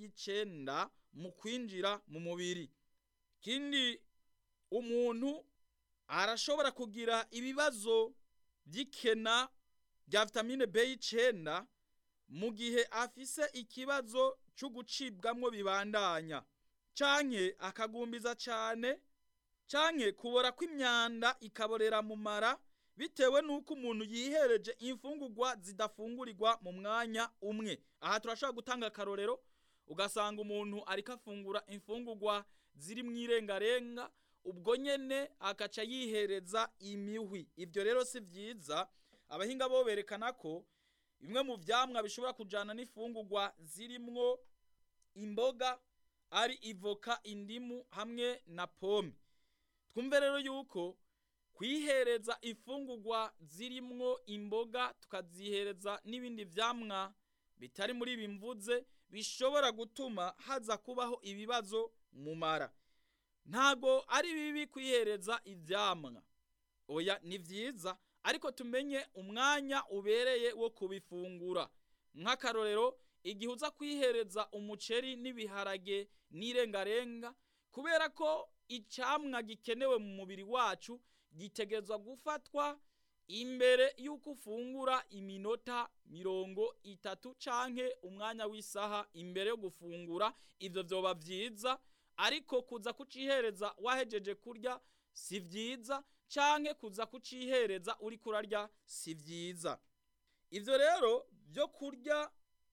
y'icenda mu kwinjira mu mubiri ikindi umuntu arashobora kugira ibibazo by'ikena rya vitamine B y'icenda mu gihe afise ikibazo cyo gucibwamwo bibandanya canke akagumbiza cane canke kubora kw'imyanda ikaborera mu mara bitewe nuko umuntu yihereje imfungurwa zidafungurirwa mu mwanya umwe aha turashobora gutanga akarorero ugasanga umuntu ariko afungura imfungurwa ziri mu irengarenga ubwo nyene akaca yihereza imihwi ivyo rero si vyiza abahinga bo berekana ko bimwe mu vyamwa bishobora kujana n'imfungurwa zirimwo imboga ari ivoka indimu hamwe na pome twumve rero yuko kwihereza imfungurwa zirimwo imboga tukazihereza n'ibindi vyamwa bitari muri ibi mvuze bishobora gutuma haza kubaho ibibazo mu mara ntago ari bibi kwihereza ivyamwa oya ni vyiza ariko tumenye umwanya ubereye wo kubifungura nk'akarorero igihe uza kwihereza umuceri n'ibiharage n'irengarenga kubera ko icamwa gikenewe mu mubiri wacu gitegerezwa gufatwa imbere y'uko ufungura iminota mirongo itatu canke umwanya w'isaha imbere yo gufungura ivyo vyoba vyiza ariko kuza kucihereza wahejeje kurya si vyiza canke kuza kucihereza uriko urarya si vyiza ivyo rero vyo kurya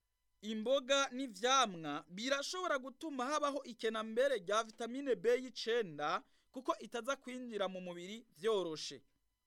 imboga n'ivyamwa birashobora gutuma habaho ikenambere rya vitamine B y'icenda kuko itaza kwinjira mu mubiri vyoroshe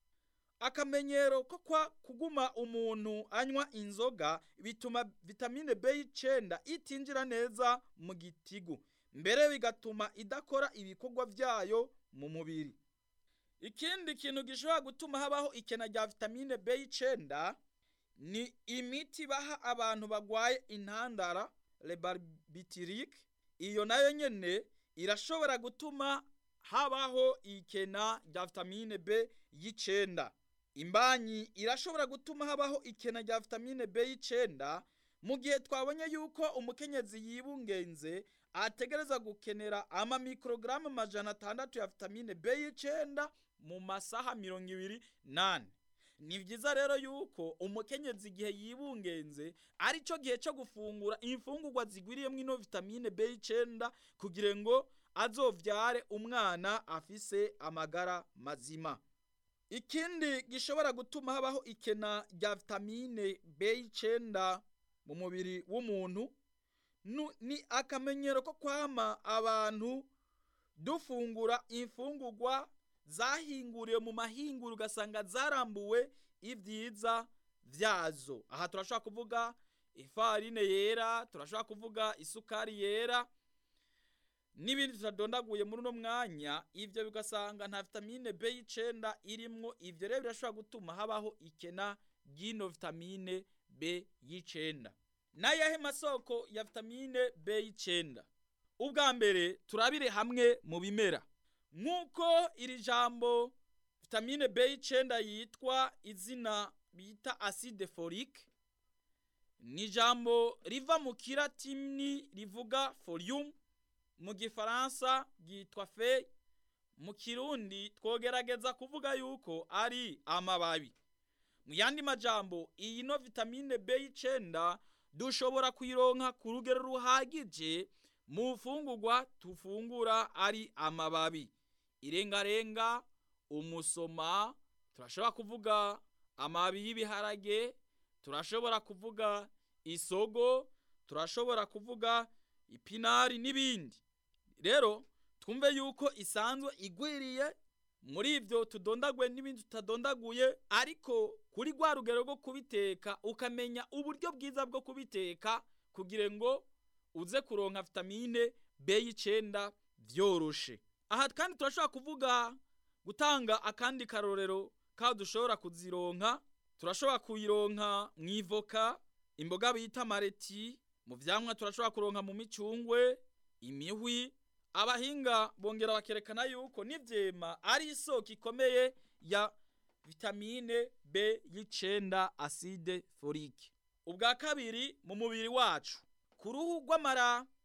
akamenyero ko kwa kuguma umuntu anywa inzoga bituma vitamine B y'icenda itinjira neza mu gitigu mbere bigatuma idakora ibikorwa vyayo mu mubiri ikindi kintu gishobora gutuma habaho ikena rya vitamine B y'icenda ni imiti baha abantu bagwaye intandara lebarbitirike iyo nayo nyene irashobora gutuma habaho ikena rya vitamine B y'icenda imbanyi irashobora gutuma habaho ikena rya vitamine B y'icenda mu gihe twabonye yuko umukenyezi yibungenze ategereza gukenera ama mikrogaramu majana atandatu ya vitamine B y'icenda mu masaha mirongo ibiri nane ni vyiza rero yuko umukenyezi igihe yibungenze ari cyo gihe cyo gufungura imfungurwa zigwiriyemwo ino vitamine B y'icenda kugira ngo azovyare umwana afise amagara mazima ikindi gishobora gutuma habaho ikena rya vitamine B y'icenda mu mubiri w'umuntu ni akamenyero ko kwama abantu dufungura imfungurwa zahinguriwe mu mahinguro ugasanga zarambuwe ibyiza vyazo aha turashobora kuvuga ifarine yera turashobora kuvuga isukari yera n'ibindi tutadondaguye muri uno mwanya ivyo bigasanga nta vitamine B y'icenda irimwo ivyo rero birashobora gutuma habaho ikena ry'ino vitamine B y'icenda n'ayahe masoko ya vitamine B y'icenda ubwa mbere turabire hamwe mu bimera nk'uko iri jambo vitamine B y'icenda yitwa izina bita acide folique ni ijambo riva mu kiratini rivuga folium mu gifaransa ryitwa feuille mu kirundi twogerageza kuvuga yuko ari amababi mu yandi majambo iyi no vitamine B y'icenda dushobora kuyironka ku rugero ruhagije mu mfungurwa tufungura ari amababi irengarenga umusoma turashobora kuvuga amababi y'ibiharage turashobora kuvuga isogo turashobora kuvuga ipinari n'ibindi rero twumve yuko isanzwe igwiriye muri ivyo tudondaguye n'ibindi tutadondaguye ariko kuri rwa rugero rwo kubiteka ukamenya uburyo bwiza bwo kubiteka kugira ngo uze kuronka vitamine B y'icenda vyoroshe aha kandi turashobora kuvuga gutanga akandi karorero ka dushobora kuzironka turashobora kuyironka mu ivoka imboga bita mareti mu vyamwa turashobora kuronka mu micungwe imihwi abahinga bongera bakerekana yuko n'ivyema ari isoko ikomeye ya vitamine B y'icenda acide folique ubwa kabiri mu mubiri wacu ku ruhu rw'amara